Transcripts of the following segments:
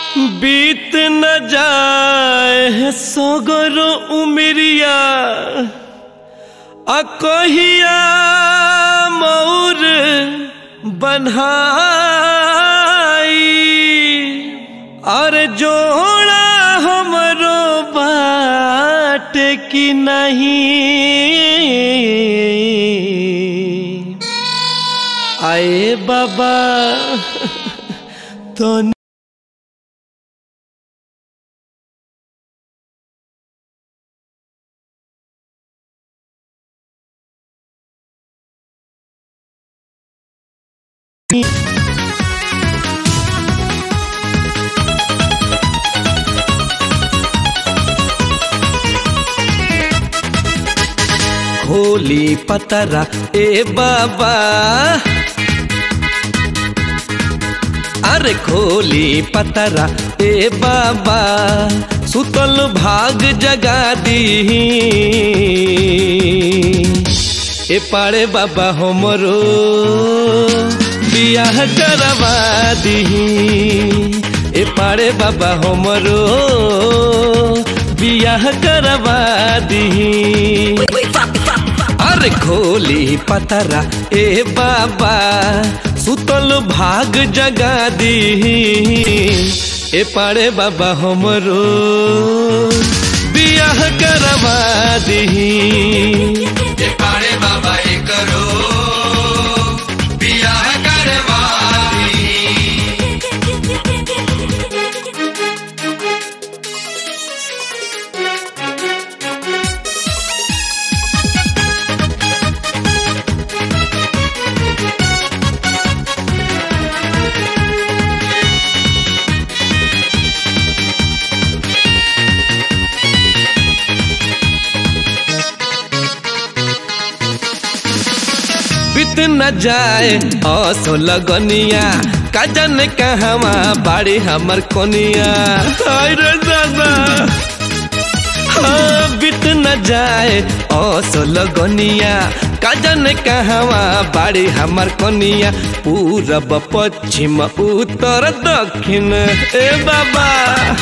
बीत न जाए सगरो उमरिया आ कहिया मौर बन्हाई और जोड़ा हमरो बाट की नहीं आए बाबा तो खोली पतरा ए बाबा अरे खोली पतरा ए बाबा सुतल भाग जगा दी ए पाड़े बाबा हमरो बियाह करवा दी ए पाड़े बाबा हमरो बियाह करवा दी अरे खोली पतरा ए बाबा सुतल भाग जगा दी ए पाड़े बाबा हमरो बियाह करवा दी ये पाड़े बाबा ये करो बियाह करवा दी बीत न जाए असो लगनिया काजन कहवा बाड़ी हमर कोनिया हाय रे दादा हाँ बीत न जाए असो लगनिया काजन कहवा बाड़ी हमर कोनिया पूरब पश्चिम उत्तर दक्षिण ए बाबा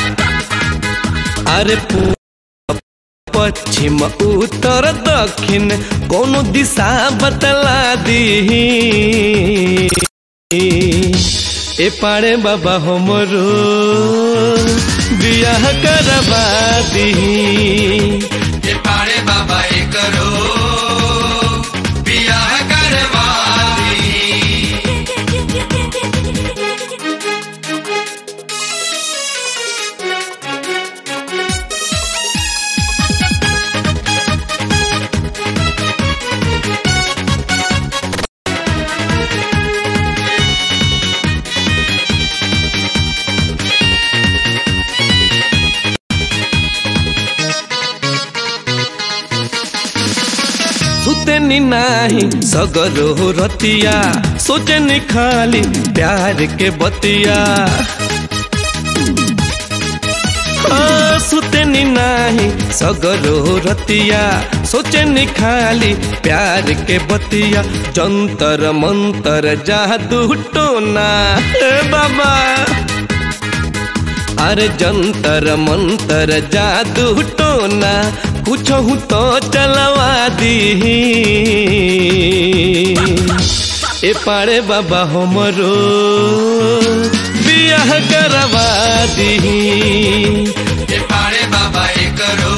अरे पू पश्चिम उत्तर दक्षिण कोनो दिशा बतला दी ए पाड़े बाबा हमरो बियाह करवा दी ये पाड़े बाबा ये करो बियाह करवा दी सुतेनी नाही सगरो रतिया सोचनी खाली प्यार के बतिया हाँ, सुतेनी नाही सगरो रतिया सोचनी खाली प्यार के बतिया जंतर मंतर जादू टोना ए बाबा अरे जंतर मंतर जादू टोना कुछ तो चलवा दी ए पाड़े बाबा हमरो बियाह करवा दी ये पाड़े बाबा ये करो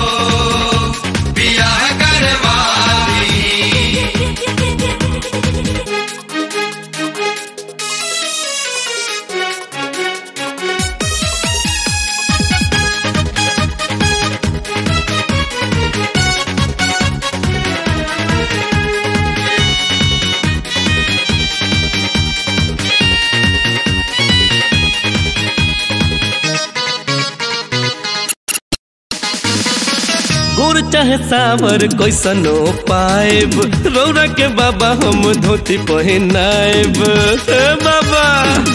बियाह करवा दी गुर चाहे सावर कैसनो पाएब रौरा के बाबा हम धोती पहिनाएब ए बाबा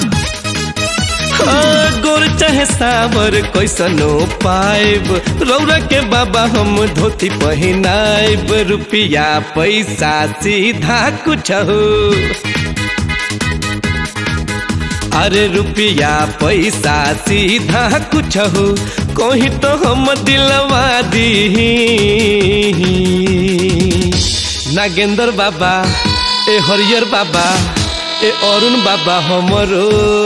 हाँ, गोर चाहे सावर कैसनो पाएब रौरा के बाबा हम धोती पहिनाएब रुपया पैसा सीधा कुछ हो अरे रुपया पैसा सीधा कुछ हो कहीं तो हम दिलवा दी नागेंद्र बाबा ए हरियर बाबा ए अरुण बाबा हमरो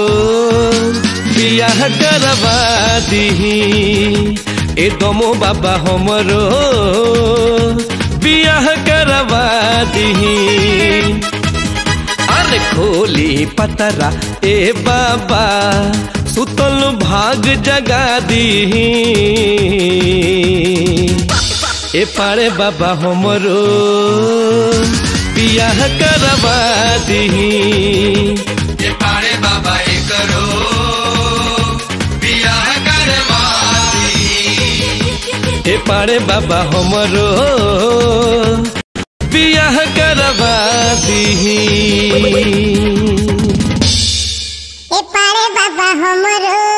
बियाह करवा दी ए दमो बाबा हमरो बियाह करवा दी अरे खोली पतरा ए बाबा सुतल भाग जगा दी ए पारे बाबा हमरो बियाह करवा दी ये पाड़े बाबा ये करो बियाह करवाती ए पारे बाबा हमरो बियाह करवा दी ए पारे बाबा हमरो